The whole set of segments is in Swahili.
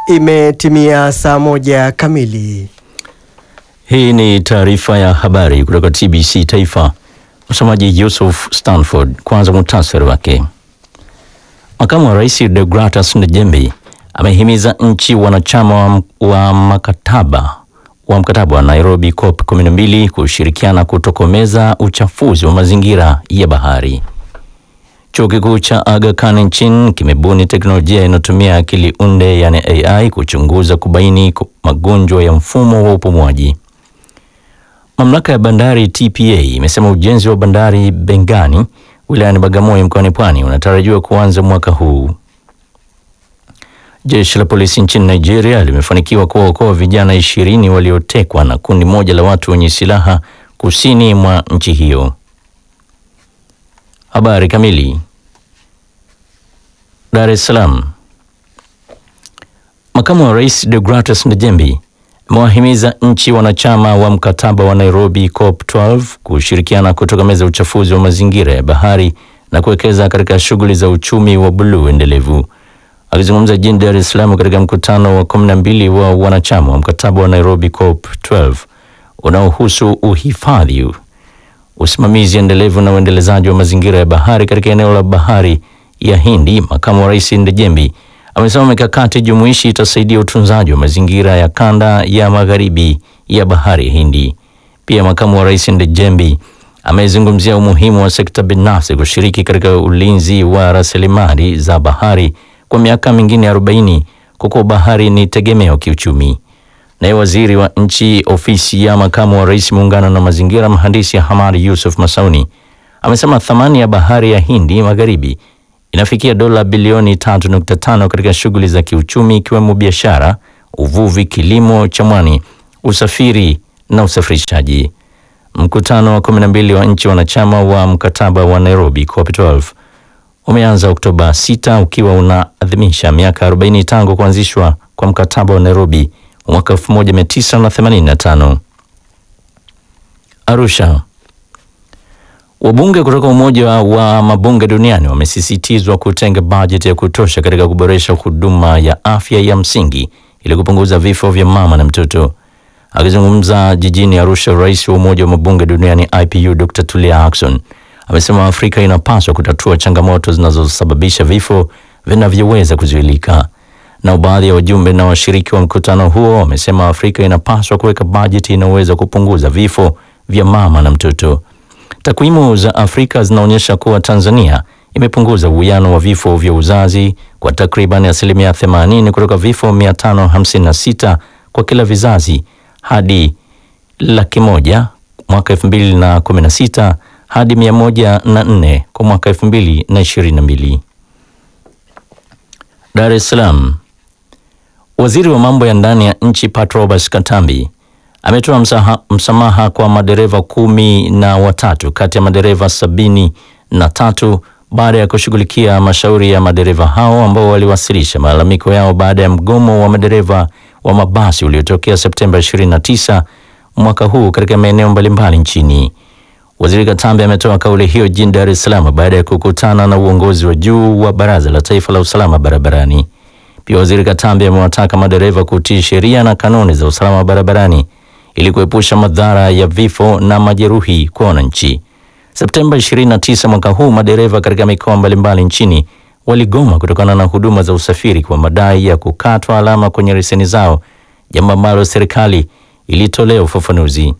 Imetimia saa moja kamili. Hii ni taarifa ya habari kutoka TBC Taifa. Msomaji Yusuf Stanford. Kwanza muhtasari wake. Makamu wa Rais Deogratas Ndejembi amehimiza nchi wanachama wa, wa makataba wa mkataba wa Nairobi COP 12 kushirikiana kutokomeza uchafuzi wa mazingira ya bahari. Chuo kikuu cha Aga Khan nchini kimebuni teknolojia inayotumia akili unde yani AI kuchunguza kubaini magonjwa ya mfumo wa upumuaji. Mamlaka ya bandari TPA imesema ujenzi wa bandari Bengani wilayani Bagamoyo mkoani Pwani unatarajiwa kuanza mwaka huu. Jeshi la polisi nchini Nigeria limefanikiwa kuwaokoa vijana ishirini waliotekwa na kundi moja la watu wenye silaha kusini mwa nchi hiyo. Habari kamili. Dar es Salaam. Makamu wa Rais Deogratas Ndejembi amewahimiza nchi wanachama wa mkataba wa Nairobi COP 12 kushirikiana kutokomeza uchafuzi wa mazingira ya bahari na kuwekeza katika shughuli za uchumi wa buluu endelevu. Akizungumza jijini Dar es Salaam katika mkutano wa 12 wa wanachama wa mkataba wa Nairobi COP 12 unaohusu uhifadhi, usimamizi endelevu na uendelezaji wa mazingira ya bahari katika eneo la bahari ya Hindi, makamu wa rais Ndejembi amesema mikakati jumuishi itasaidia utunzaji wa mazingira ya kanda ya magharibi ya bahari ya Hindi. Pia makamu wa rais Ndejembi amezungumzia umuhimu wa sekta binafsi kushiriki katika ulinzi wa rasilimali za bahari kwa miaka mingine 40 kwa kuwa bahari ni tegemeo kiuchumi. Naye waziri wa nchi ofisi ya makamu wa rais muungano na mazingira, mhandisi Hamadi Yusuf Masauni amesema thamani ya bahari ya Hindi magharibi inafikia dola bilioni 3.5 katika shughuli za kiuchumi ikiwemo biashara, uvuvi, kilimo cha mwani, usafiri na usafirishaji. Mkutano wa 12 wa nchi wanachama wa mkataba wa Nairobi COP12 umeanza Oktoba 6 ukiwa unaadhimisha miaka 40 tangu kuanzishwa kwa mkataba wa Nairobi mwaka 1985. Arusha. Wabunge kutoka Umoja wa Mabunge Duniani wamesisitizwa kutenga bajeti ya kutosha katika kuboresha huduma ya afya ya msingi ili kupunguza vifo vya mama na mtoto. Akizungumza jijini Arusha, rais wa Umoja wa Mabunge Duniani IPU Dr. Tulia Ackson amesema Afrika inapaswa kutatua changamoto zinazosababisha vifo vinavyoweza kuzuilika. Na baadhi ya wajumbe na washiriki wa mkutano huo wamesema Afrika inapaswa kuweka bajeti inayoweza kupunguza vifo vya mama na mtoto. Takwimu za Afrika zinaonyesha kuwa Tanzania imepunguza uwiano wa vifo vya uzazi kwa takriban asilimia 80 kutoka vifo 556 kwa kila vizazi hadi laki moja mwaka 2016 hadi 104 kwa mwaka 2022. Dar es Salaam. Waziri wa mambo ya ndani ya nchi Pat Roberts Katambi ametoa msaha, msamaha kwa madereva kumi na watatu kati ya madereva sabini na tatu baada ya kushughulikia mashauri ya madereva hao ambao waliwasilisha malalamiko yao baada ya mgomo wa madereva wa mabasi uliotokea Septemba 29 mwaka huu katika maeneo mbalimbali nchini. Waziri Katambi ametoa kauli hiyo jijini Dar es Salaam baada ya kukutana na uongozi wa juu wa Baraza la Taifa la Usalama Barabarani. Pia Waziri Katambi amewataka madereva kutii sheria na kanuni za usalama barabarani ili kuepusha madhara ya vifo na majeruhi kwa wananchi. Septemba 29 mwaka huu, madereva katika mikoa mbalimbali nchini waligoma kutokana na huduma za usafiri kwa madai ya kukatwa alama kwenye leseni zao, jambo ambalo serikali ilitolea ufafanuzi.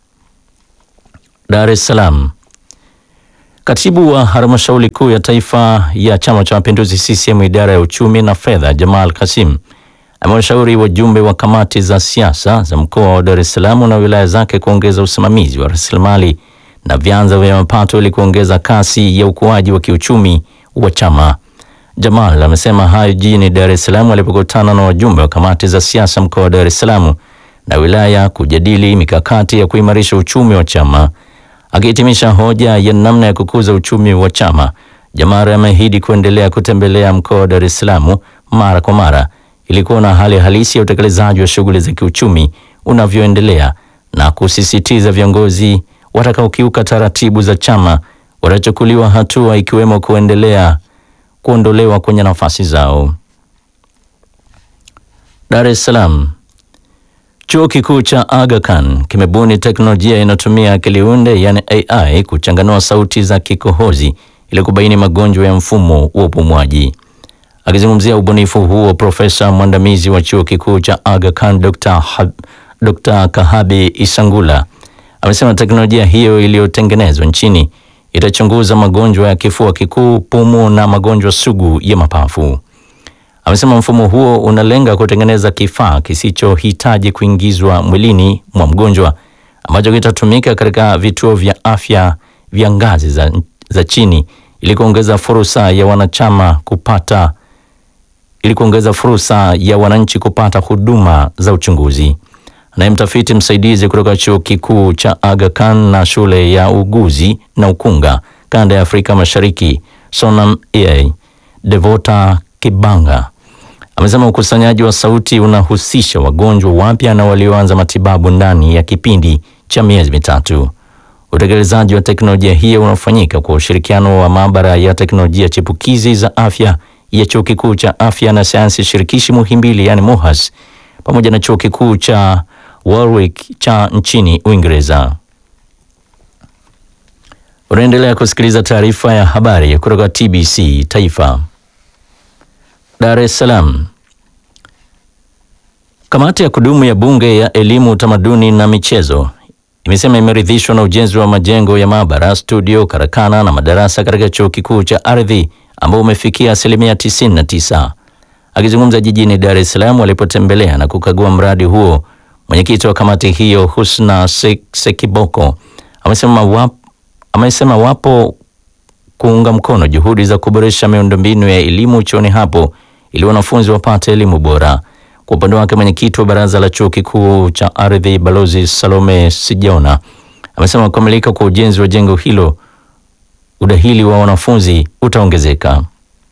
Dar es Salaam. Katibu wa halmashauri kuu ya taifa ya Chama cha Mapinduzi CCM idara ya uchumi na fedha, Jamal Kasim amewashauri wajumbe wa kamati za siasa za mkoa wa Dar es Salaam na wilaya zake kuongeza usimamizi wa rasilimali na vyanzo vya mapato ili kuongeza kasi ya ukuaji wa kiuchumi wa chama. Jamal amesema hayo jijini Dar es Salaam alipokutana na wajumbe wa kamati za siasa mkoa wa Dar es Salaam na wilaya kujadili mikakati ya kuimarisha uchumi wa chama. Akihitimisha hoja ya namna ya kukuza uchumi wa chama, Jamal ameahidi kuendelea kutembelea mkoa wa Dar es Salaam mara kwa mara ili kuona hali halisi ya utekelezaji wa shughuli za kiuchumi unavyoendelea na kusisitiza viongozi watakaokiuka taratibu za chama watachukuliwa hatua ikiwemo kuendelea kuondolewa kwenye nafasi zao. Dar es Salaam. Chuo kikuu cha Aga Khan kimebuni teknolojia inayotumia akili unde yani AI kuchanganua sauti za kikohozi ili kubaini magonjwa ya mfumo wa upumuaji. Akizungumzia ubunifu huo, profesa mwandamizi wa chuo kikuu cha Aga Khan Dr. Hab, Dr. Kahabi Isangula amesema teknolojia hiyo iliyotengenezwa nchini itachunguza magonjwa ya kifua kikuu, pumu na magonjwa sugu ya mapafu. Amesema mfumo huo unalenga kutengeneza kifaa kisichohitaji kuingizwa mwilini mwa mgonjwa ambacho kitatumika katika vituo vya afya vya ngazi za, za chini ili kuongeza fursa ya wanachama kupata ili kuongeza fursa ya wananchi kupata huduma za uchunguzi. Naye mtafiti msaidizi kutoka chuo kikuu cha Aga Khan na shule ya uguzi na ukunga kanda ya Afrika Mashariki Sonam EA Devota Kibanga amesema ukusanyaji wa sauti unahusisha wagonjwa wapya na walioanza matibabu ndani ya kipindi cha miezi mitatu. Utekelezaji wa teknolojia hiyo unafanyika kwa ushirikiano wa maabara ya teknolojia chipukizi za afya ya chuo kikuu cha afya na sayansi shirikishi Muhimbili, yani MUHAS, pamoja na chuo kikuu cha Warwick cha nchini Uingereza. Unaendelea kusikiliza taarifa ya habari kutoka TBC Taifa. Dar es Salaam. Kamati ya kudumu ya Bunge ya Elimu, Utamaduni na Michezo imesema imeridhishwa na ujenzi wa majengo ya maabara, studio, karakana na madarasa katika chuo kikuu cha ardhi ambao umefikia asilimia 99. Akizungumza jijini Dar es Salaam walipotembelea na kukagua mradi huo, mwenyekiti wa kamati hiyo Husna Sekiboko amesema wapo, amesema wapo kuunga mkono juhudi za kuboresha miundombinu ya elimu chuoni hapo ili wanafunzi wapate elimu bora. Kwa upande wake mwenyekiti wa baraza la chuo kikuu cha ardhi Balozi Salome Sijona amesema kukamilika kwa ujenzi wa jengo hilo udahili wa wanafunzi utaongezeka.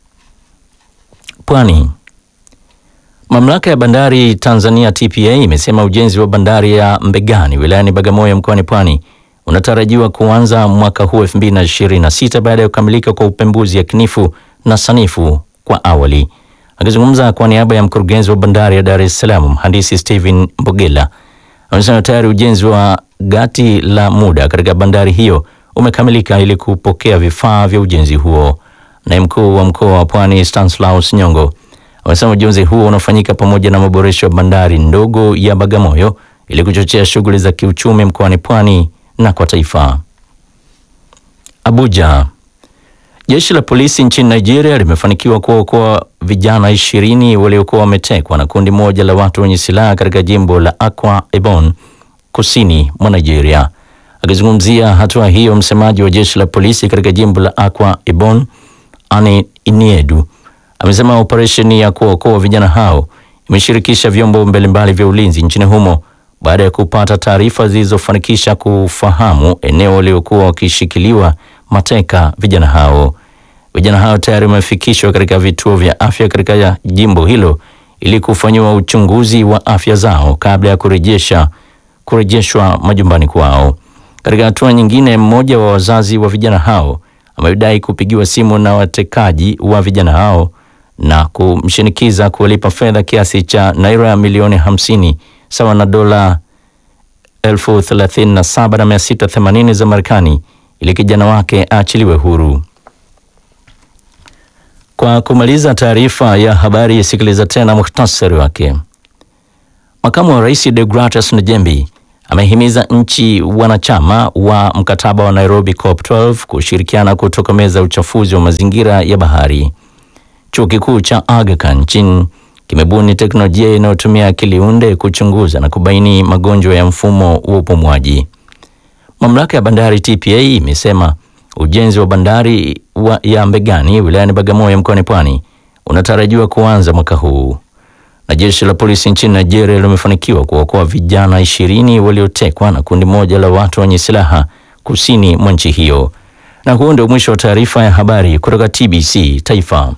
Pwani. Mamlaka ya bandari Tanzania TPA imesema ujenzi wa bandari ya Mbegani wilayani Bagamoyo mkoani Pwani unatarajiwa kuanza mwaka huu 2026 baada ya kukamilika kwa upembuzi yakinifu na sanifu kwa awali. Akizungumza kwa niaba ya mkurugenzi wa bandari ya Dar es Salaam mhandisi Steven Mbogela amesema tayari ujenzi wa gati la muda katika bandari hiyo umekamilika ili kupokea vifaa vya ujenzi huo. Naye mkuu wa mkoa wa Pwani Stanislaus Nyongo amesema ujenzi huo unafanyika pamoja na maboresho ya bandari ndogo ya Bagamoyo ili kuchochea shughuli za kiuchumi mkoani Pwani na kwa taifa. Abuja. Jeshi la polisi nchini Nigeria limefanikiwa kuokoa vijana ishirini waliokuwa wametekwa na kundi moja la watu wenye silaha katika jimbo la Akwa Ibom kusini mwa Nigeria. Akizungumzia hatua hiyo, msemaji wa jeshi la polisi katika jimbo la Akwa Ibom Ani Iniedu amesema operesheni ya kuokoa vijana hao imeshirikisha vyombo mbalimbali vya ulinzi nchini humo baada ya kupata taarifa zilizofanikisha kufahamu eneo waliokuwa wakishikiliwa mateka vijana hao. Vijana hao tayari wamefikishwa katika vituo vya afya katika jimbo hilo ili kufanyiwa uchunguzi wa afya zao kabla ya kurejesha kurejeshwa majumbani kwao. Katika hatua nyingine, mmoja wa wazazi wa vijana hao amedai kupigiwa simu na watekaji wa vijana hao na kumshinikiza kuwalipa fedha kiasi cha naira milioni hamsini sawa na dola elfu thelathini na saba na mia sita themanini za Marekani ili kijana wake aachiliwe huru. Kwa kumaliza taarifa ya habari, sikiliza tena muhtasari wake. Makamu wa Rais Deogratias Njembi amehimiza nchi wanachama wa mkataba wa Nairobi COP12 kushirikiana kutokomeza uchafuzi wa mazingira ya bahari. Chuo kikuu cha Aga Khan nchini kimebuni teknolojia inayotumia akili unde kuchunguza na kubaini magonjwa ya mfumo wa upumuaji. Mamlaka ya bandari TPA imesema ujenzi wa bandari wa ya Mbegani wilayani Bagamoyo mkoani Pwani unatarajiwa kuanza mwaka huu. Na jeshi la polisi nchini Nigeria limefanikiwa kuokoa vijana ishirini waliotekwa na kundi moja la watu wenye silaha kusini mwa nchi hiyo. Na huo ndio mwisho wa taarifa ya habari kutoka TBC Taifa.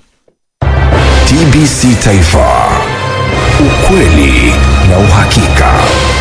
TBC Taifa, ukweli na uhakika.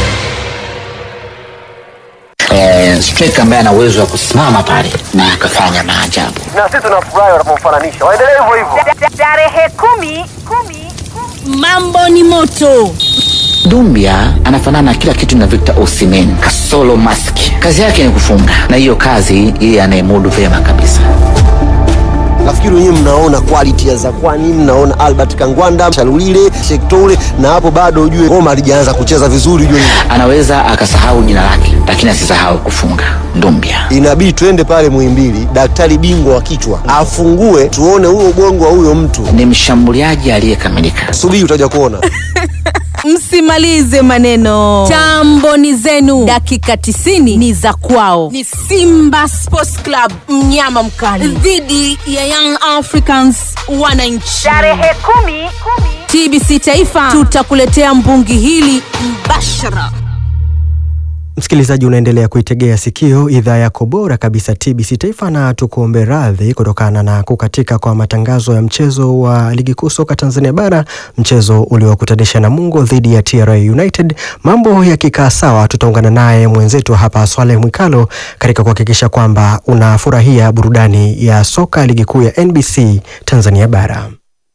eh, striker ambaye ana uwezo wa kusimama pale na akafanya maajabu. na sisi tunafurahi wanapomfananisha. Waendelee hivyo hivyo. Tarehe kumi, kumi, kumi. mambo ni moto. Dumbia anafanana na kila kitu na Victor Osimhen kasolo mask. Kazi yake ni kufunga, na hiyo kazi yeye anayemudu vyema kabisa. Nafikiri wenyewe mnaona quality ya Zakwani, mnaona Albert Kangwanda, Chalulile, Shektoule, na hapo bado ujue Roma alijaanza kucheza vizuri, ujue Anaweza akasahau jina lake, lakini asisahau kufunga. Dumbia inabidi twende pale Muhimbili, daktari bingwa wa kichwa afungue, tuone huo ubongo wa huyo mtu. ni mshambuliaji aliyekamilika. Subiri utaja kuona. Msimalize maneno, tambo ni zenu, dakika 90 ni za kwao. Ni Simba Sports Club, mnyama mkali dhidi ya Young Africans wananchi, tarehe kumi, TBC Taifa tutakuletea mbungi hili mbashara. Msikilizaji, unaendelea kuitegea sikio idhaa yako bora kabisa TBC Taifa, na tukuombe radhi kutokana na kukatika kwa matangazo ya mchezo wa ligi kuu soka Tanzania Bara, mchezo uliokutanisha Namungo dhidi ya TRA United. Mambo yakikaa sawa, tutaungana naye mwenzetu hapa Swaleh Mwikalo katika kuhakikisha kwamba unafurahia burudani ya soka ligi kuu ya NBC Tanzania Bara.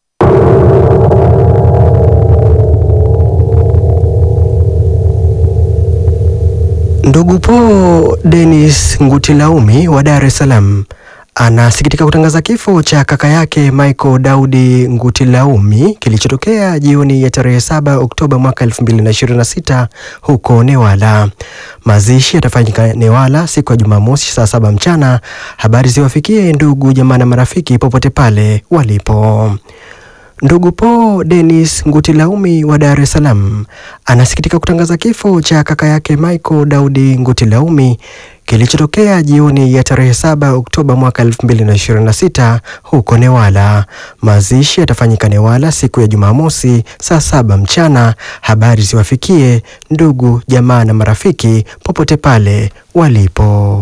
Ndugu Po Dennis Ngutilaumi wa Dar es Salaam anasikitika kutangaza kifo cha kaka yake Michael Daudi Ngutilaumi kilichotokea jioni ya tarehe 7 Oktoba mwaka 2026 huko Newala. Mazishi yatafanyika Newala siku ya Jumamosi saa saba mchana. Habari ziwafikie ndugu jamaa na marafiki popote pale walipo. Ndugu Po Dennis Ngutilaumi wa Dar es Salaam anasikitika kutangaza kifo cha kaka yake Michael Daudi Ngutilaumi kilichotokea jioni ya tarehe 7 Oktoba mwaka 2026 huko Newala. Mazishi yatafanyika Newala siku ya Jumamosi saa saba mchana. Habari ziwafikie ndugu jamaa na marafiki popote pale walipo.